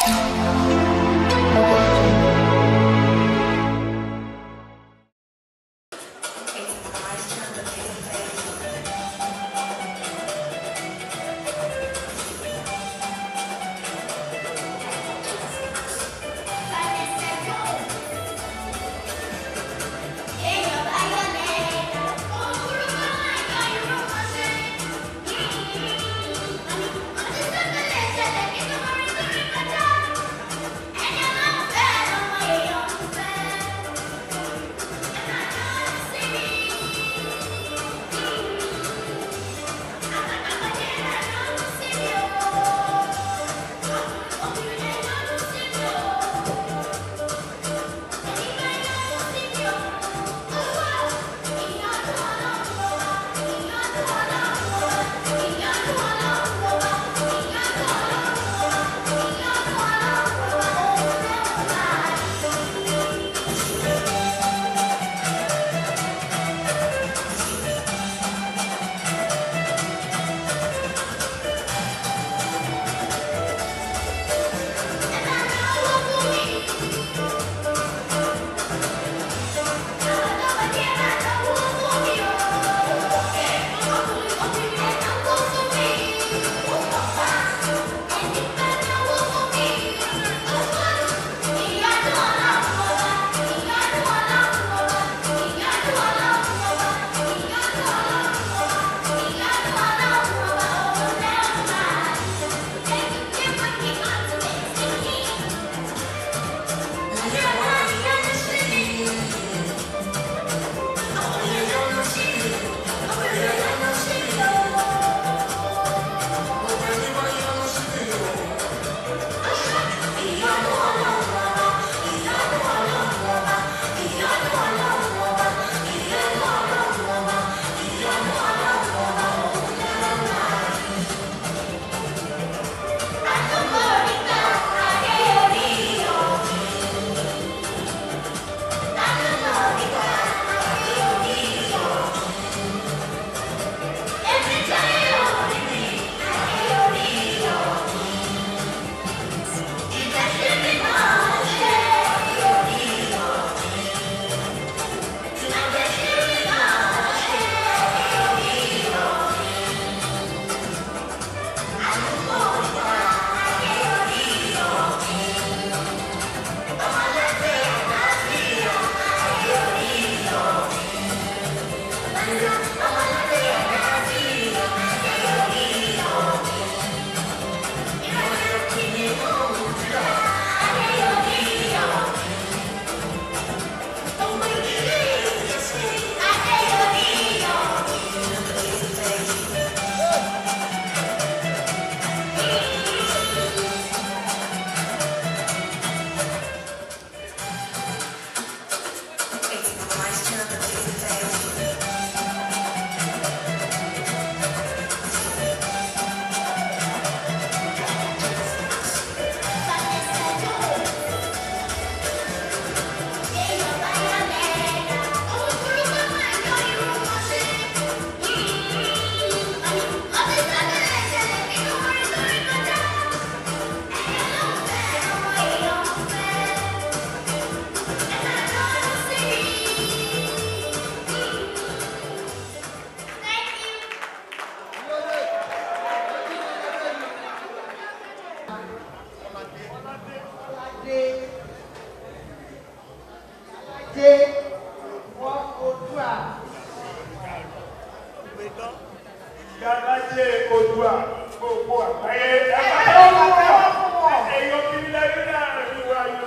Ìyálájé Odùà gbogbo àgbáyé ẹ pàtẹ́wọ́ fún wọn. Èèyàn kiri lẹ́rí láàrin ìwà yìí.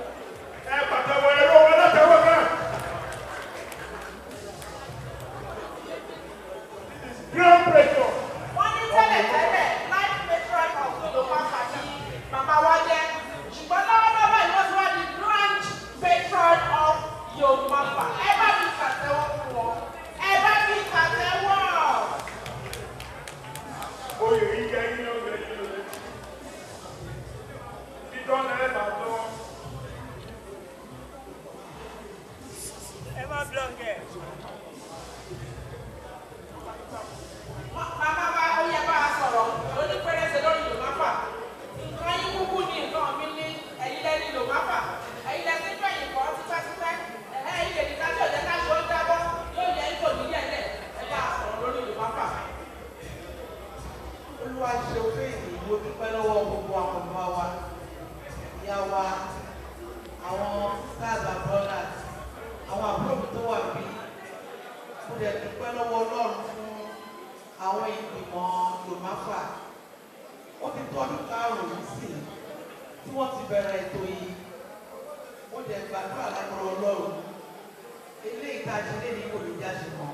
Ẹ pàtẹ́wọ́ ẹ̀rọ wọn látẹ̀wọ́ náà. This is grand pressure. wọ́n ní tẹ́lẹ̀tẹ́lẹ̀ life matron of Yorùbá pàtí màmá wa jẹ́ ṣùgbọ́n lọ́wọ́lọ́wọ́ yìí wọ́n ti wá di grand patron of Yorùbá pa ẹ bá mi pàtẹ́wọ́ fún wọn ẹ bá mi pàtẹ́wọ́. Oyè yìí jẹ́ yín ló jẹ́ yín ló. Títọ́ náà ẹ bá tọ́. ẹ má blọngẹ. màmá wa ó yẹ bá a sọ̀rọ̀ lórí pẹ́rẹ́sẹ̀ lórí Yorùbá pa nǹkan yín kúkú ní nǹkan ọmọ mi ní ẹ̀yin lẹ́ni lò má fà ẹ̀yin lẹ́ni tó ẹ̀yìn kọ́ tipẹ́tipẹ́ ẹ̀hẹ́ ẹ̀yin lè ní ká tí ò jẹ́ ká ṣe ó jábọ́ yóò yẹ ipò nílẹ̀ lẹ̀ ẹ bá a sọ̀rọ̀ lórí lò má fà. olúwa ṣe òfin ìdìbò dúpẹ́ lọ́wọ́ gbogbo àwọn ọmọ wa ìyá wa àwọn stars and brothers àwọn àbúrò mi tó wà bí mo dẹ̀ dúpẹ́ lọ́wọ́ ọlọ́run fún àwọn ìgbìmọ̀ yomafa ó ti tọ́dún karùn-ún sí i tí wọ́n ti bẹ̀rẹ̀ ètò yìí mo dẹ̀ gbàdúrà lágbára ọlọ́run eléyìí tá a ṣe lé ní kò ní jáde mọ́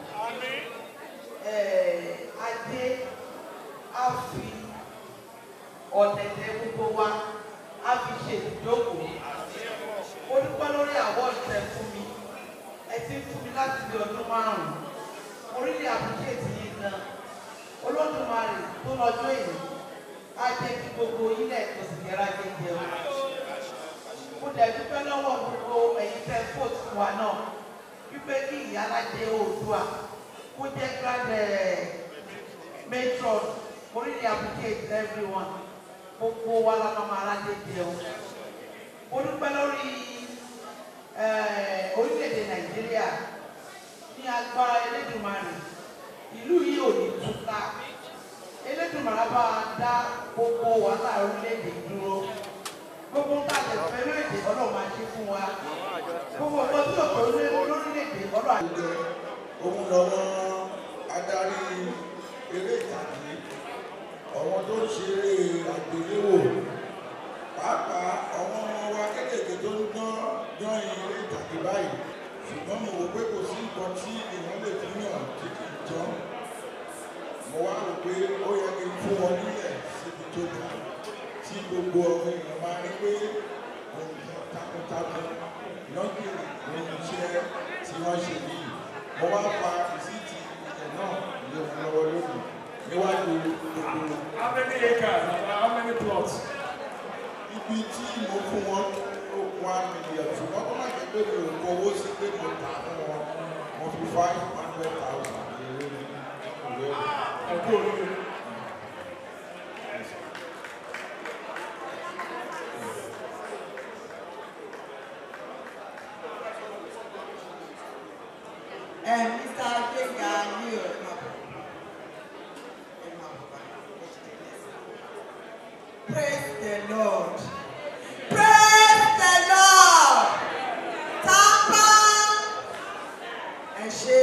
adé á fi ọ̀tẹ̀tẹ̀ gbogbo wa á fi ṣe ìjókòó. Mo dúpẹ́ lórí àwọ̀ ìtẹ̀ fún mi. Ẹ ti ń fún mi láti di ọdún márùn-ún. Mo rí ní àbúkéètì yìí gan. Olódùmarè tó lọ́jọ́ èyí á jẹ́ kí gbogbo ilẹ̀ tó sì yẹra jẹjẹ o. Mo dẹ̀ dúpẹ́ lọ́wọ́ gbogbo ẹ̀yin tẹ́ fóòtù fún wa náà. Wípé kí ìyálàjẹ Oòduà kó jẹ́ grand matron mo really appreciate everyone gbogbo wa la máa máa rájẹ jẹun mo dúpẹ́ lórí orílẹ̀-èdè nàìjíríà ní agbára elédùnmarè ìlú yìí ò ní túká elédùnmarè bá a dá gbogbo wàhálà orílẹ̀-èdè dúró gbogbo ń tàbí pẹ̀lú èdè ọlọ́run máa ṣe fún wa gbogbo ọgbọ́n tí òkè lórílẹ̀-èdè ọlọ́run àti òun lọ́wọ́ adarí eré ìtàgé àwọn tó ń ṣeré àgbéléwò pàápàá àwọn ọmọ wa kéékèèké tó ń dán dán eré ìtàgé báyìí ṣùgbọ́n mo wò pé kò sí nǹkan tí èèyàn lè fi yàn tí kì í tán mo wá rò pé ó yẹ kí n fún wọn nílẹ̀ síbi tó dá tí gbogbo ọmọ èèyàn máa rí pé ohun takuntakun lọ́gìrì ló ń iṣẹ́ tí wọ́n ṣe yìí mo wá fa rìsíìtì ilẹ̀ náà lé wọn lọ́wọ́ lónìí níwájú gbogbo How many acres and how many plots? ibi tí mo fún wọn ó one million ṣùgbọ́n kó má jẹ́ pé mi ò kówó sí pé mo tà fún wọn mo fi five hundred thousand èrè ní ìwé rẹ̀. Ẹ kú oríire. ẹ mr gbẹngà ní o ẹ máa bọ ẹ máa bọ báyìí praise the lord praise the lord tápá ẹ ṣe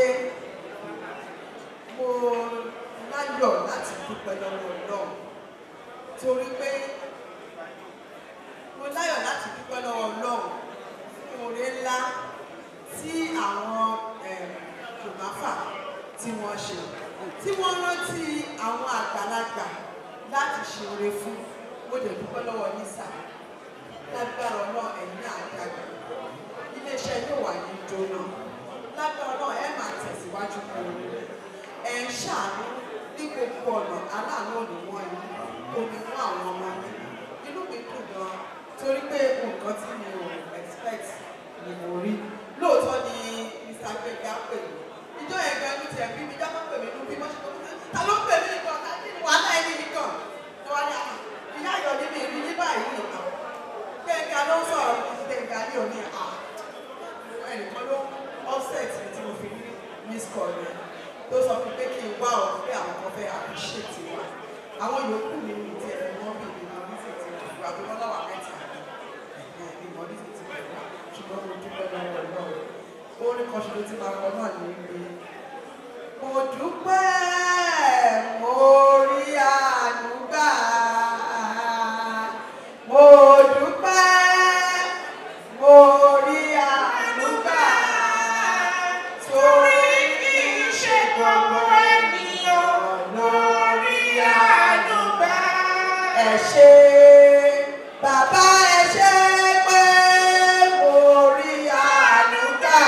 mo láyọ̀ láti dúpẹ́ lọ́wọ́ Ọlọ́run torí pé mo láyọ̀ láti dúpẹ́ lọ́wọ́ Ọlọ́run fún oore ńlá tí àwọn tòmáfà tí wọ́n ṣe tí wọ́n rántí àwọn àgbàlagbà láti ṣe oore fún mo dẹ̀ dúpẹ́ lọ́wọ́ yín sà lágbára náà ẹ̀yin náà dàgbà iléeṣẹ́ yóò wà ní jóná lágbára náà ẹ máa tẹ̀síwájú kúrò ẹ̀ ń ṣàánú ní gbogbo ọ̀nà aláàánú òní wọ́n yìí kò ní fún àwọn ọmọ yìí inú mi dùn gan torí pé nǹkan tí mi ò expect ni mo rí lóòótọ́ ni mr gbẹ̀gà pè mí ìjọ yẹn gan ní tiẹ̀ bí mi jábọ̀ pè mí nú bí wọ́n ṣe kọ́ mi ta ló pè mí nìkan ká kí ni wàhálà ẹni nìkan ni wọ́n á ní ìyá ayọ̀ ní mi rí ní báyìí nìkan gbẹ̀gà ló ń sọ̀rọ̀ gbẹ̀gà ní òní à ẹnìkan ló offset mi tí mo fi ní miss call yẹn tó sọ fún pé kí n wá ọ pé àwọn kan fẹ́ appreciate wa àwọn yòókù mi ní tiẹ̀ ni wọ́n bí ìmọ̀ ní ti ti wà bí wọ́n láwà mẹ́ta ìmọ̀ ní ti ti wà ṣùgbọ́n mo dúpẹ́ lọ́wọ́ náà orin kan ṣoṣo tí máa kọ náà ní ibi mo dúpẹ́ mo rí àánú gbà mo dúpẹ́ mo rí àánú gbà torí kì í ṣe gbogbo ènìyàn lórí àánú gbà. ẹ ṣé bàbá ẹ ṣé pé mo rí àánú gbà.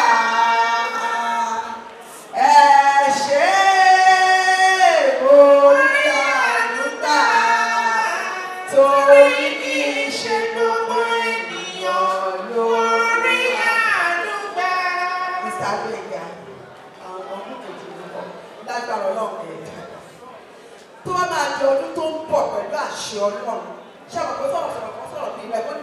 ẹ ṣé mo rí àánú gbà. torí kì í ṣe gbogbo ènìyàn lórí àánú gbà. Mr. Gbẹ̀ngà, àwọn ọmọ kejì ló kọ́ lágbára ọlọ́run ẹ̀dá tó bá máa di ọdún tó ń bọ̀ pẹ̀lú àṣẹ ọlọ́run ṣé àwọn kan sọ̀rọ̀ sọ̀rọ̀ kan sọ̀rọ̀ bí ilẹ̀ kó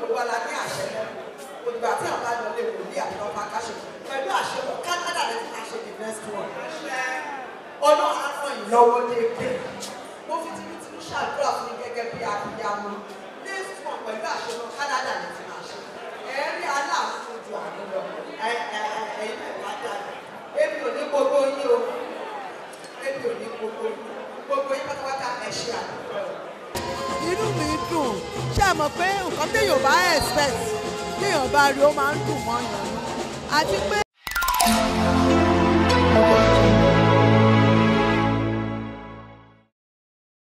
lè gbé mo fi tinútinú ṣàdúrà fún yín gẹ́gẹ́ bí abiyamọ next one pẹ̀lú àṣemọ Canada ní ti máa ṣe ẹ̀rí aláàfin ojú àná lọ ẹ̀yin náà wá dáadáa èmi ò ní gbogbo yín o èmi ò ní gbogbo yín gbogbo yín pátápátá ẹ̀ ṣe àdúgbò inú mi dùn ṣé ẹ mọ̀ pé nǹkan téèyàn bá expect téèyàn bá rí ó máa ń dùn mọ́ yàn àti pé